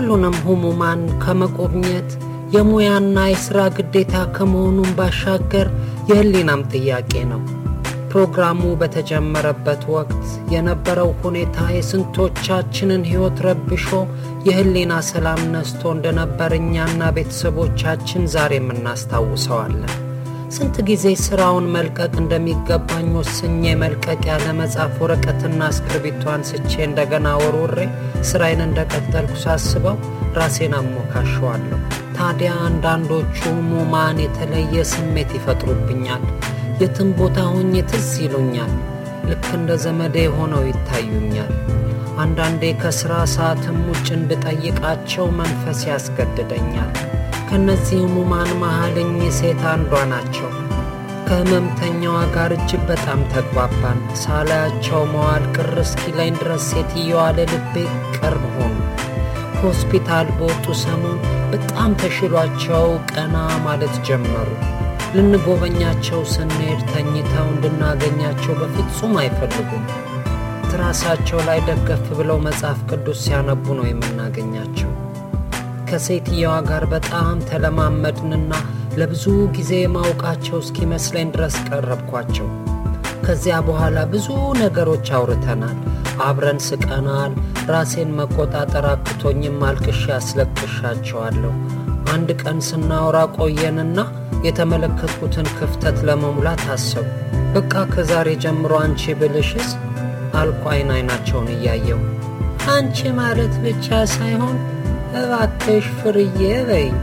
ሁሉንም ህሙማን ከመጎብኘት የሙያና የሥራ ግዴታ ከመሆኑም ባሻገር የህሊናም ጥያቄ ነው። ፕሮግራሙ በተጀመረበት ወቅት የነበረው ሁኔታ የስንቶቻችንን ሕይወት ረብሾ የህሊና ሰላም ነስቶ እንደነበር እኛና ቤተሰቦቻችን ዛሬም እናስታውሰዋለን። ስንት ጊዜ ሥራውን መልቀቅ እንደሚገባኝ ወስኜ መልቀቅ ያለ መጽሐፍ ወረቀትና እስክርቢቶ አንስቼ እንደገና ወርውሬ ሥራዬን እንደቀጠልኩ ሳስበው ራሴን አሞካሸዋለሁ። ታዲያ አንዳንዶቹ ሙማን የተለየ ስሜት ይፈጥሩብኛል። የትም ቦታ ሆኜ ትዝ ይሉኛል። ልክ እንደ ዘመዴ ሆነው ይታዩኛል። አንዳንዴ ከሥራ ሰዓትም ውጭ እንድጠይቃቸው መንፈስ ያስገድደኛል። ከእነዚህ ህሙማን መሃል እኚህ ሴት አንዷ ናቸው። ከህመምተኛዋ ጋር እጅግ በጣም ተግባባን። ሳላያቸው መዋል ቅር እስኪለኝ ድረስ ሴትየዋ ለልቤ ቅርብ ሆኑ። ከሆስፒታል በወጡ ሰሞን በጣም ተሽሏቸው ቀና ማለት ጀመሩ። ልንጎበኛቸው ስንሄድ ተኝተው እንድናገኛቸው በፍጹም አይፈልጉም። ትራሳቸው ላይ ደገፍ ብለው መጽሐፍ ቅዱስ ሲያነቡ ነው የምናገኛቸው። ከሴትየዋ ጋር በጣም ተለማመድንና ለብዙ ጊዜ ማውቃቸው እስኪመስለኝ ድረስ ቀረብኳቸው። ከዚያ በኋላ ብዙ ነገሮች አውርተናል፣ አብረን ስቀናል። ራሴን መቆጣጠር አቅቶኝም አልቅሼ አስለቅሻቸዋለሁ። አንድ ቀን ስናወራ ቆየንና የተመለከትኩትን ክፍተት ለመሙላት አሰቡ። በቃ ከዛሬ ጀምሮ አንቺ ብልሽስ አልኩ አይን አይናቸውን እያየው። አንቺ ማለት ብቻ ሳይሆን እባክሽ ፍርዬ በይኝ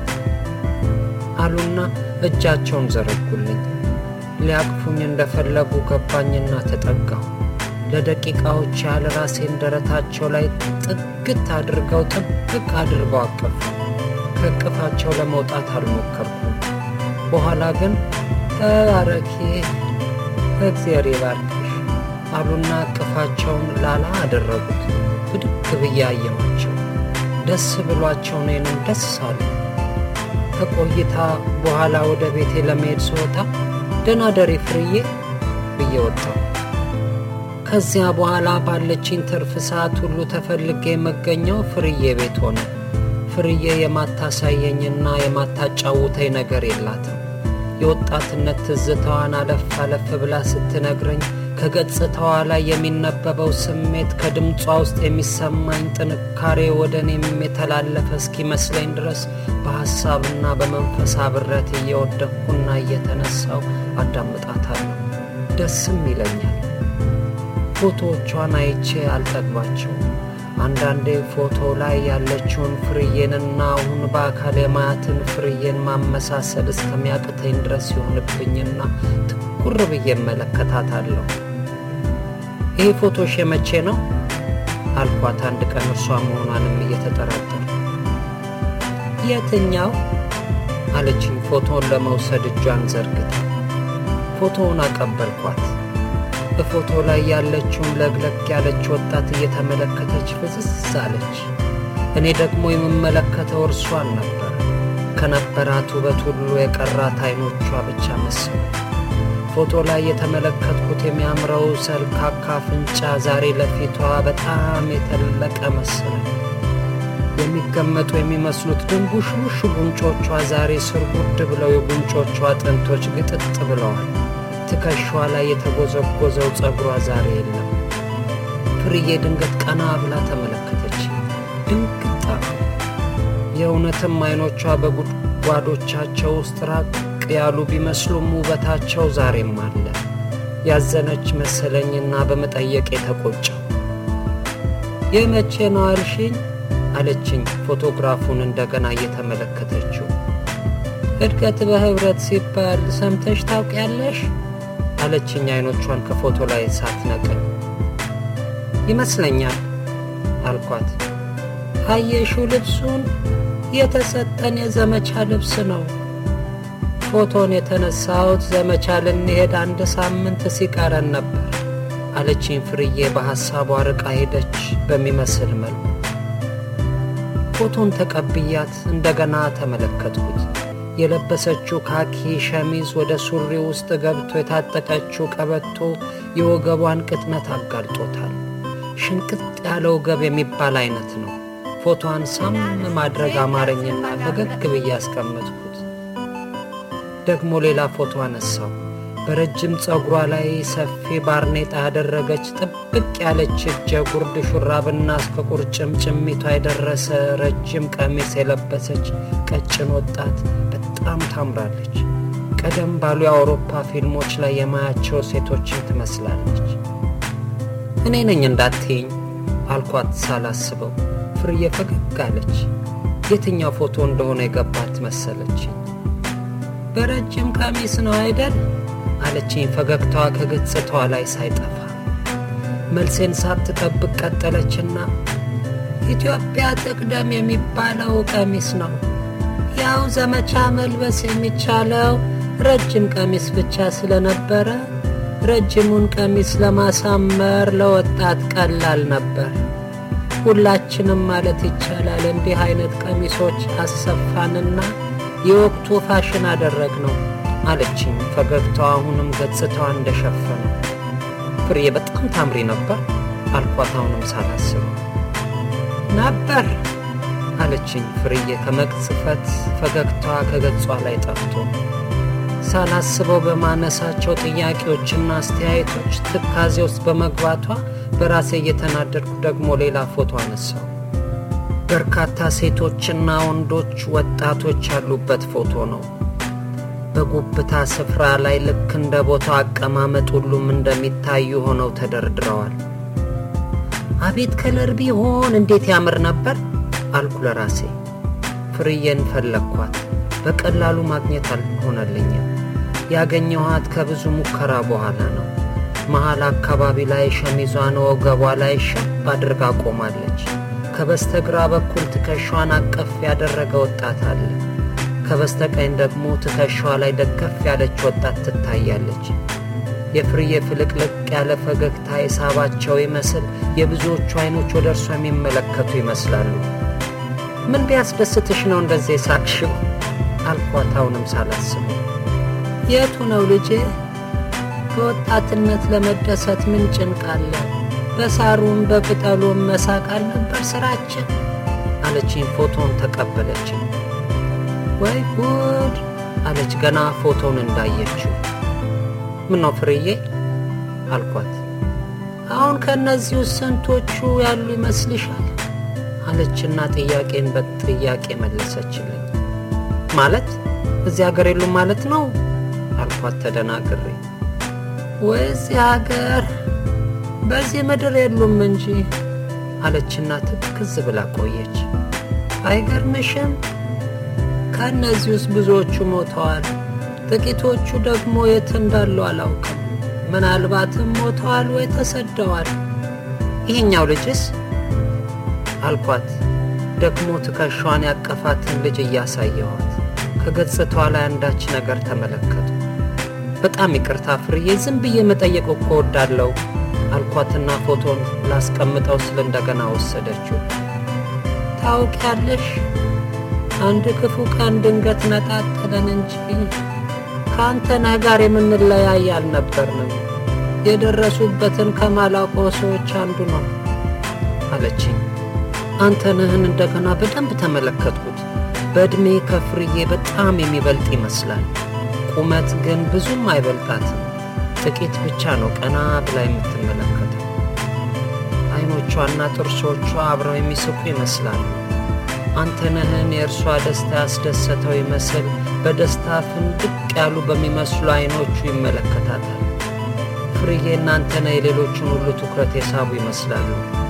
አሉና እጃቸውን ዘረጉልኝ። ሊያቅፉኝ እንደፈለጉ ገባኝና ተጠጋሁ። ለደቂቃዎች ያህል ራሴን ደረታቸው ላይ ጥግት አድርገው ጥብቅ አድርገው አቀፉ። ከእቅፋቸው ለመውጣት አልሞከርኩም። በኋላ ግን ተባረኪ፣ እግዚአብሔር ይባርክሽ አሉና እቅፋቸውን ላላ አደረጉት። ብድግ ብዬ አየኋቸው። ደስ ብሏቸው እኔንም ደስ አሉ። ከቆይታ በኋላ ወደ ቤቴ ለመሄድ ስወጣ ደህና ደሪ ፍርዬ ብዬ ወጣሁ። ከዚያ በኋላ ባለችኝ ትርፍ ሰዓት ሁሉ ተፈልጌ የመገኘው ፍርዬ ቤት ሆነ። ፍርዬ የማታሳየኝና የማታጫውተኝ ነገር የላትም። የወጣትነት ትዝታዋን አለፍ አለፍ ብላ ስትነግረኝ ከገጽታዋ ላይ የሚነበበው ስሜት ከድምጿ ውስጥ የሚሰማኝ ጥንካሬ ወደ እኔም የተላለፈ እስኪመስለኝ ድረስ በሐሳብና በመንፈስ አብረት እየወደቅኩና እየተነሳው አዳምጣታለሁ። ደስም ይለኛል። ፎቶዎቿን አይቼ አልጠግባቸውም። አንዳንዴ ፎቶ ላይ ያለችውን ፍርዬንና አሁን በአካል የማያትን ፍርዬን ማመሳሰል እስከሚያቅተኝ ድረስ ይሆንብኝና ትኩር ብዬ እመለከታታለሁ። ይህ ፎቶሽ የመቼ ነው አልኳት፣ አንድ ቀን እርሷ መሆኗንም እየተጠራጠር። የትኛው አለችኝ፣ ፎቶውን ለመውሰድ እጇን ዘርግታ። ፎቶውን አቀበልኳት። በፎቶ ላይ ያለችውን ለግለግ ያለች ወጣት እየተመለከተች ፍዝዝ አለች። እኔ ደግሞ የምመለከተው እርሷን ነበር። ከነበራት ውበት ሁሉ የቀራት አይኖቿ ብቻ መሰሉ። ፎቶ ላይ የተመለከትኩት የሚያምረው ሰልካካ አፍንጫ ዛሬ ለፊቷ በጣም የተለቀ መሰለ። የሚገመጡ የሚመስሉት ድንቡሽቡሽ ጉንጮቿ ዛሬ ስር ጉድ ብለው የጉንጮቿ አጥንቶች ግጥጥ ብለዋል። ትከሻዋ ላይ የተጎዘጎዘው ጸጉሯ ዛሬ የለም። ፍርዬ ድንገት ቀና ብላ ተመለከተች። ድንግጣ የእውነትም አይኖቿ በጉድጓዶቻቸው ውስጥ ራቅ ያሉ ቢመስሉም ውበታቸው ዛሬም አለ። ያዘነች መሰለኝና በመጠየቅ የተቆጨው የመቼ ነው አልሽኝ? አለችኝ ፎቶግራፉን እንደገና እየተመለከተችው። እድገት በህብረት ሲባል ሰምተሽ ታውቂያለሽ? አለችኝ አይኖቿን ከፎቶ ላይ ሳትነቅል። ይመስለኛል አልኳት። አየሽው ልብሱን የተሰጠን የዘመቻ ልብስ ነው። ፎቶን የተነሳሁት ዘመቻ ልንሄድ አንድ ሳምንት ሲቀረን ነበር አለችኝ ፍርዬ በሐሳቧ ርቃ ሄደች በሚመስል መልኩ። ፎቶን ተቀብያት እንደገና ተመለከትኩት። የለበሰችው ካኪ ሸሚዝ ወደ ሱሪ ውስጥ ገብቶ የታጠቀችው ቀበቶ የወገቧን ቅጥነት አጋልጦታል። ሽንቅጥ ያለ ወገብ የሚባል አይነት ነው። ፎቶዋን ሳም ማድረግ አማረኝና ፈገግ ብዬ ያስቀመጥኩት። ደግሞ ሌላ ፎቶ አነሳው። በረጅም ፀጉሯ ላይ ሰፊ ባርኔጣ ያደረገች ጥብቅ ያለች እጀ ጉርድ ሹራብና እስከ ቁርጭምጭሚቷ የደረሰ ረጅም ቀሚስ የለበሰች ቀጭን ወጣት በጣም ታምራለች። ቀደም ባሉ የአውሮፓ ፊልሞች ላይ የማያቸው ሴቶችን ትመስላለች። እኔ ነኝ እንዳትይኝ አልኳት ሳላስበው። ፍርዬ ፈገግ አለች። የትኛው ፎቶ እንደሆነ የገባት መሰለችኝ። በረጅም ቀሚስ ነው አይደል አለችኝ፣ ፈገግታዋ ከገጽታዋ ላይ ሳይጠፋ። መልሴን ሳትጠብቅ ቀጠለችና ኢትዮጵያ ትቅደም የሚባለው ቀሚስ ነው። ያው ዘመቻ መልበስ የሚቻለው ረጅም ቀሚስ ብቻ ስለነበረ ረጅሙን ቀሚስ ለማሳመር ለወጣት ቀላል ነበር። ሁላችንም ማለት ይቻላል እንዲህ አይነት ቀሚሶች አሰፋንና የወቅቱ ፋሽን አደረግ ነው አለችኝ። ፈገግታዋ አሁንም ገጽታዋ እንደሸፈነ። ፍሬ በጣም ታምሪ ነበር አልኳት፣ አሁንም ሳላስበው። ነበር አለችኝ ፍርዬ ከመቅጽፈት ፈገግታዋ ከገጿ ላይ ጠፍቶ። ሳላስበው በማነሳቸው ጥያቄዎችና አስተያየቶች ትካዜ ውስጥ በመግባቷ በራሴ እየተናደድኩ ደግሞ ሌላ ፎቶ አነሳው። በርካታ ሴቶችና ወንዶች ወጣቶች ያሉበት ፎቶ ነው። በጉብታ ስፍራ ላይ ልክ እንደ ቦታው አቀማመጥ ሁሉም እንደሚታዩ ሆነው ተደርድረዋል። አቤት ከለር ቢሆን እንዴት ያምር ነበር አልኩ ለራሴ። ፍርዬን ፈለግኳት፣ በቀላሉ ማግኘት አልሆነልኝም። ያገኘኋት ከብዙ ሙከራ በኋላ ነው። መሃል አካባቢ ላይ ሸሚዟን ወገቧ ላይ ሸብ አድርጋ ቆማለች። ከበስተግራ በኩል ትከሻዋን አቀፍ ያደረገ ወጣት አለ። ከበስተቀኝ ደግሞ ትከሻዋ ላይ ደገፍ ያለች ወጣት ትታያለች። የፍርዬ ፍልቅልቅ ያለ ፈገግታ የሳባቸው ይመስል የብዙዎቹ አይኖች ወደ እርሷ የሚመለከቱ ይመስላሉ። ምን ቢያስደስትሽ ነው እንደዚህ ሳቅሽው? አልኳት አሁንም ሳላስበው። የቱ ነው ልጄ? በወጣትነት ለመደሰት ምን ጭንቅ አለ? በሳሩም በቅጠሉም መሳቅ አልነበር ስራችን አለችኝ። ፎቶን ተቀበለችኝ። ወይ ጉድ አለች ገና ፎቶን እንዳየችው። ምን ነው ፍርዬ አልኳት። አሁን ከእነዚህ ውስጥ ስንቶቹ ያሉ ይመስልሻል? አለችና ጥያቄን በጥያቄ መለሰችልኝ። ማለት እዚህ ሀገር የሉም ማለት ነው አልኳት ተደናግሬ። ወይ እዚህ ሀገር በዚህ ምድር የሉም እንጂ አለችና ትክዝ ብላ ቆየች። አይገርምሽም? ከእነዚህ ውስጥ ብዙዎቹ ሞተዋል። ጥቂቶቹ ደግሞ የት እንዳሉ አላውቅም። ምናልባትም ሞተዋል ወይ ተሰደዋል። ይሄኛው ልጅስ አልኳት። ደግሞ ትከሻዋን ያቀፋትን ልጅ እያሳየኋት ከገጽታዋ ላይ አንዳች ነገር ተመለከቱ። በጣም ይቅርታ ፍርዬ፣ ዝም ብዬ መጠየቅ እኮ ወዳለው አልኳትና ፎቶን ላስቀምጠው ስል እንደገና ወሰደችው። ታውቂያለሽ አንድ ክፉ ቀን ድንገት ነጣጠለን እንጂ ከአንተ ነህ ጋር የምንለያይ አልነበርንም። የደረሱበትን ከማላውቀው ሰዎች አንዱ ነው አለችኝ። አንተ ነህን እንደገና በደንብ ተመለከትኩት። በዕድሜ ከፍርዬ በጣም የሚበልጥ ይመስላል። ቁመት ግን ብዙም አይበልጣትም። ጥቂት ብቻ ነው ቀና ብላ የምትመለከተው። አይኖቿና ጥርሶቿ አብረው የሚስቁ ይመስላሉ። አንተነህን የእርሷ ደስታ ያስደሰተው ይመስል በደስታ ፍንድቅ ያሉ በሚመስሉ አይኖቹ ይመለከታታል። ፍርዬና አንተነህ የሌሎችን ሁሉ ትኩረት የሳቡ ይመስላሉ።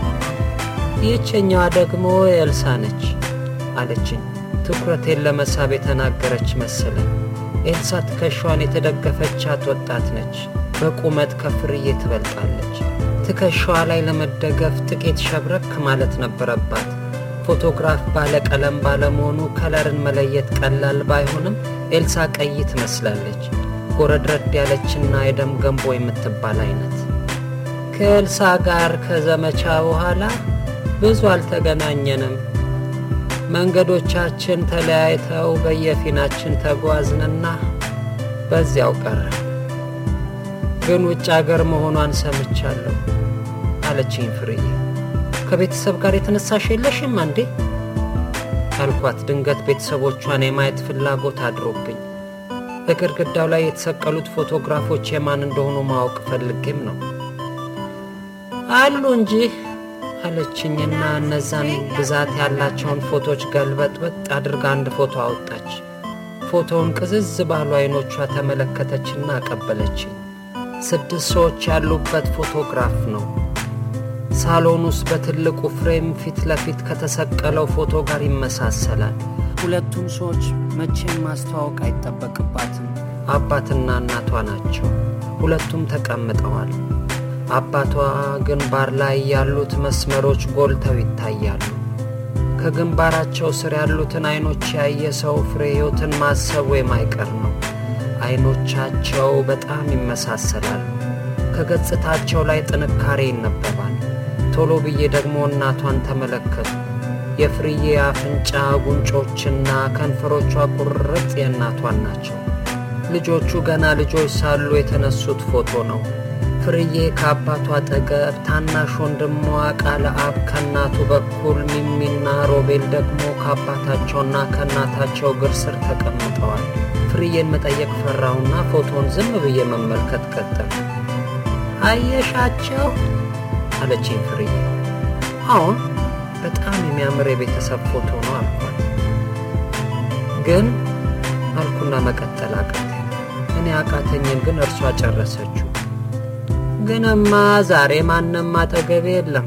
ይህችኛዋ ደግሞ ኤልሳ ነች አለችኝ። ትኩረቴን ለመሳብ የተናገረች መሰለኝ። ኤልሳ ትከሻዋን የተደገፈቻት ወጣት ነች። በቁመት ከፍርዬ ትበልጣለች። ትከሻዋ ላይ ለመደገፍ ጥቂት ሸብረክ ማለት ነበረባት። ፎቶግራፍ ባለ ቀለም ባለመሆኑ ከለርን መለየት ቀላል ባይሆንም ኤልሳ ቀይ ትመስላለች። ጎረድረድ ያለችና የደም ገንቦ የምትባል አይነት። ከኤልሳ ጋር ከዘመቻ በኋላ ብዙ አልተገናኘንም። መንገዶቻችን ተለያይተው በየፊናችን ተጓዝንና በዚያው ቀረ። ግን ውጭ አገር መሆኗን ሰምቻለሁ አለችኝ ፍርዬ። ከቤተሰብ ጋር የተነሳሽ የለሽም እንዴ? አልኳት። ድንገት ቤተሰቦቿን የማየት ፍላጎት አድሮብኝ በግድግዳው ላይ የተሰቀሉት ፎቶግራፎች የማን እንደሆኑ ማወቅ ፈልጌም ነው። አሉ እንጂ አለችኝና እነዛን ብዛት ያላቸውን ፎቶች ገልበጥበጥ አድርጋ አንድ ፎቶ አወጣች። ፎቶውን ቅዝዝ ባሉ አይኖቿ ተመለከተችና አቀበለችኝ። ስድስት ሰዎች ያሉበት ፎቶግራፍ ነው። ሳሎን ውስጥ በትልቁ ፍሬም ፊት ለፊት ከተሰቀለው ፎቶ ጋር ይመሳሰላል። ሁለቱም ሰዎች መቼም ማስተዋወቅ አይጠበቅባትም። አባትና እናቷ ናቸው። ሁለቱም ተቀምጠዋል። አባቷ ግንባር ላይ ያሉት መስመሮች ጎልተው ይታያሉ። ከግንባራቸው ስር ያሉትን አይኖች ያየ ሰው ፍሬ ሕይወትን ማሰቡ የማይቀር ነው። አይኖቻቸው በጣም ይመሳሰላሉ። ከገጽታቸው ላይ ጥንካሬ ይነበባል። ቶሎ ብዬ ደግሞ እናቷን ተመለከቱ። የፍርዬ አፍንጫ፣ ጉንጮችና ከንፈሮቿ ቁርጥ የእናቷን ናቸው። ልጆቹ ገና ልጆች ሳሉ የተነሱት ፎቶ ነው። ፍርዬ ከአባቷ አጠገብ፣ ታናሽ ወንድሟ ቃለ አብ ከእናቱ በኩል፣ ሚሚና ሮቤል ደግሞ ከአባታቸውና ከእናታቸው እግር ስር ተቀምጠዋል። ፍርዬን መጠየቅ ፈራሁና ፎቶን ዝም ብዬ መመልከት ቀጠል። አየሻቸው አለችኝ ፍርዬ። አሁን በጣም የሚያምር የቤተሰብ ፎቶ ነው አልኳት። ግን አልኩና መቀጠል አቃተኝ። እኔ አቃተኝን፣ ግን እርሷ ጨረሰችው። ግንማ ዛሬ ማንም አጠገቤ የለም።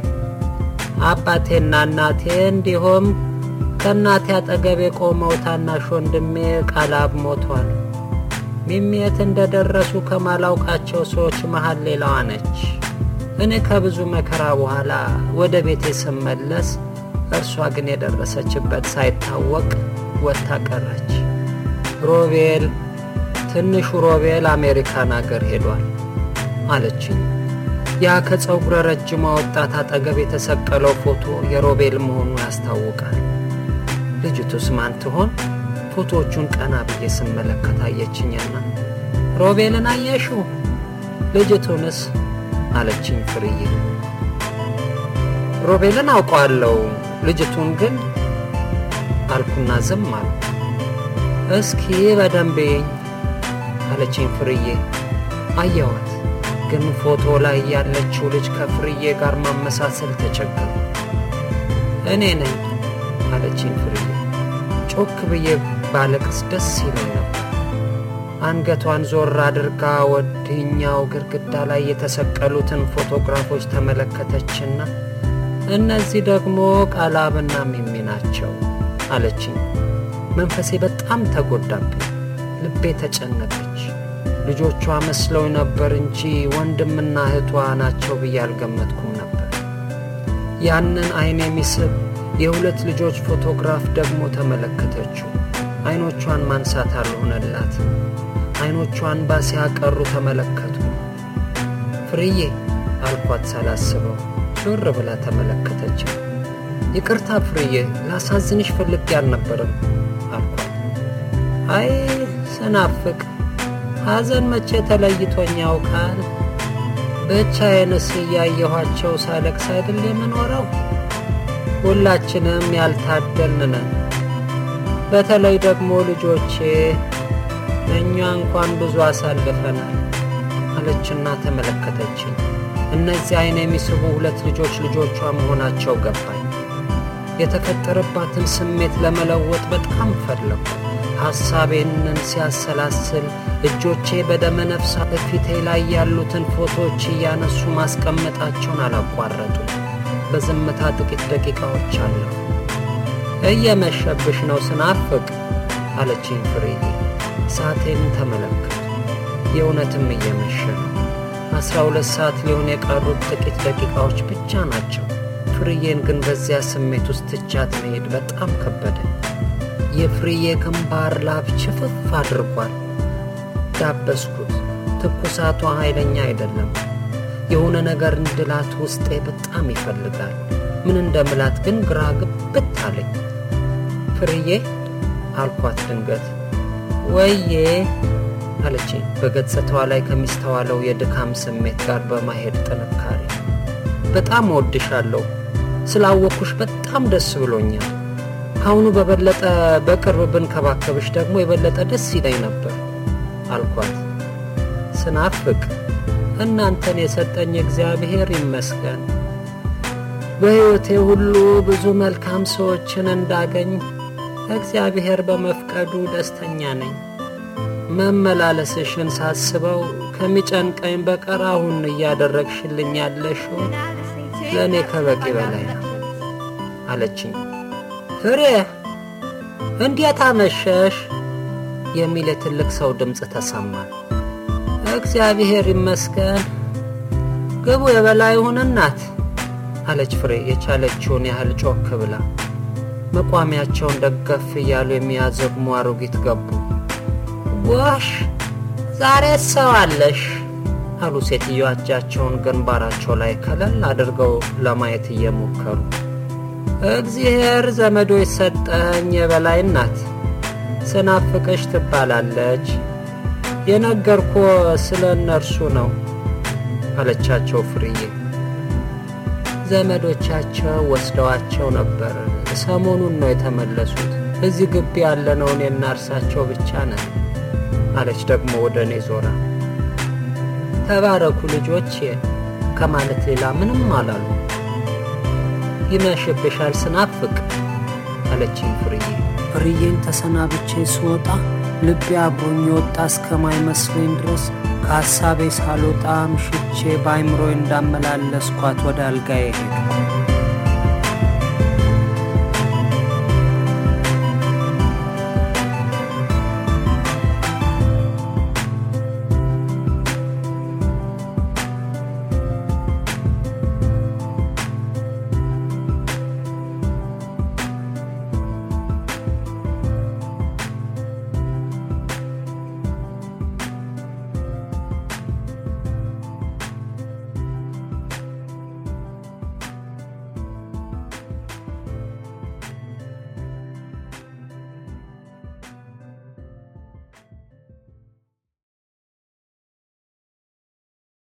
አባቴና እናቴ እንዲሁም ከእናቴ አጠገብ የቆመው ታናሽ ወንድሜ ቃላብ ሞቷል። ሚሚየት እንደደረሱ ከማላውቃቸው ሰዎች መሃል ሌላዋ ነች። እኔ ከብዙ መከራ በኋላ ወደ ቤቴ ስመለስ፣ እርሷ ግን የደረሰችበት ሳይታወቅ ወጥታ ቀረች። ሮቤል ትንሹ ሮቤል አሜሪካን አገር ሄዷል አለችኝ። ያ ከፀጉረ ረጅሟ ወጣት አጠገብ የተሰቀለው ፎቶ የሮቤል መሆኑ ያስታውቃል። ልጅቱስ ማን ትሆን? ፎቶዎቹን ቀና ብዬ ስመለከት አየችኝና ሮቤልን አየሽው? ልጅቱንስ? አለችኝ ፍርዬ። ሮቤልን አውቀዋለሁ፣ ልጅቱን ግን አልኩና ዝም አልኩ። እስኪ በደንብ አለችኝ ፍርዬ። አየዋት ግን ፎቶ ላይ ያለችው ልጅ ከፍርዬ ጋር ማመሳሰል ተቸገሩ። እኔ ነኝ አለችኝ ፍርዬ። ጮክ ብዬ ባለቅስ ደስ ይለኝ ነበር። አንገቷን ዞር አድርጋ ወዲኛው ግድግዳ ላይ የተሰቀሉትን ፎቶግራፎች ተመለከተችና እነዚህ ደግሞ ቃላብና ሚሚ ናቸው አለችኝ። መንፈሴ በጣም ተጎዳብኝ። ልቤ ተጨነቀች። ልጆቿ መስለው ነበር እንጂ ወንድምና እህቷ ናቸው ብዬ አልገመትኩም ነበር። ያንን አይን የሚስብ የሁለት ልጆች ፎቶግራፍ ደግሞ ተመለከተችው። አይኖቿን ማንሳት አልሆነላትም። አይኖቿን ባ ሲያቀሩ ተመለከቱ። ፍርዬ አልኳት ሳላስበው። ዞር ብላ ተመለከተችው። ይቅርታ ፍርዬ፣ ላሳዝንሽ ፈልጌ አልነበረም አልኳት። አይ ስናፍቅ ሐዘን መቼ ተለይቶኝ ያውቃል? ብቻዬንስ እያየኋቸው ሳለቅስ አይደል የምኖረው? ሁላችንም ያልታደልን ነን። በተለይ ደግሞ ልጆቼ፣ እኛ እንኳን ብዙ አሳልፈናል አለችና ተመለከተችኝ። እነዚህ አይን የሚስቡ ሁለት ልጆች ልጆቿ መሆናቸው ገባኝ። የተፈጠረባትን ስሜት ለመለወጥ በጣም ፈለኩ። ሐሳቤንን ሲያሰላስል እጆቼ በደመ ነፍሳ በፊቴ ላይ ያሉትን ፎቶዎች እያነሱ ማስቀመጣቸውን አላቋረጡ። በዝምታ ጥቂት ደቂቃዎች አለፉ። እየመሸብሽ ነው ስናፍቅ አለችኝ ፍሬ። ሰዓቴን ተመለከቱ። የእውነትም እየመሸ ነው። አስራ ሁለት ሰዓት ሊሆን የቀሩት ጥቂት ደቂቃዎች ብቻ ናቸው። ፍርዬን ግን በዚያ ስሜት ውስጥ ትቻት መሄድ በጣም ከበደ። የፍርዬ ግንባር ላብ ችፍፍ አድርጓል። ዳበስኩት። ትኩሳቷ ኃይለኛ አይደለም። የሆነ ነገር እንድላት ውስጤ በጣም ይፈልጋል። ምን እንደምላት ግን ግራ ግብት አለኝ። ፍርዬ አልኳት ድንገት። ወዬ አለችኝ በገጽታዋ ላይ ከሚስተዋለው የድካም ስሜት ጋር በማሄድ ጥንካሬ። በጣም እወድሻለሁ። ስላወቅኩሽ በጣም ደስ ብሎኛል። ካሁኑ በበለጠ በቅርብ ብንከባከብሽ ደግሞ የበለጠ ደስ ይለኝ ነበር አልኳት። ስናፍቅ እናንተን የሰጠኝ እግዚአብሔር ይመስገን። በሕይወቴ ሁሉ ብዙ መልካም ሰዎችን እንዳገኝ እግዚአብሔር በመፍቀዱ ደስተኛ ነኝ። መመላለስሽን ሳስበው ከሚጨንቀኝ በቀር አሁን እያደረግሽልኝ ያለሽው ለእኔ ከበቂ በላይ ነው አለችኝ። ፍሬ እንዴት አመሸሽ? የሚል የትልቅ ሰው ድምፅ ተሰማ። እግዚአብሔር ይመስገን። ግቡ የበላይ ይሁን እናት አለች ፍሬ የቻለችውን ያህል ጮክ ብላ። መቋሚያቸውን ደገፍ እያሉ የሚያዘግሙ አሮጊት ገቡ። ጎሽ ዛሬ ሰው አለሽ አሉ ሴትዮዋ እጃቸውን ግንባራቸው ላይ ከለል አድርገው ለማየት እየሞከሩ። እግዚአብሔር ዘመዶች ሰጠኝ የበላይ እናት ስናፍቅሽ ትባላለች። የነገርኮ ስለ እነርሱ ነው አለቻቸው ፍርዬ። ዘመዶቻቸው ወስደዋቸው ነበር። ሰሞኑን ነው የተመለሱት። እዚህ ግቢ ያለነው እኔና እርሳቸው ብቻ ነን አለች ደግሞ ወደ እኔ ዞራ። ተባረኩ ልጆቼ ከማለት ሌላ ምንም አላሉ። ይመሽብሻል ስናፍቅ አለችኝ ፍርዬ። ፍርዬን ተሰናብቼ ስወጣ ልቤ አብሮኝ የወጣ እስከማይመስለኝ ድረስ ከሐሳቤ ሳልወጣ ምሽቼ በአይምሮዬ እንዳመላለስኳት ወደ አልጋዬ ሄድኩ።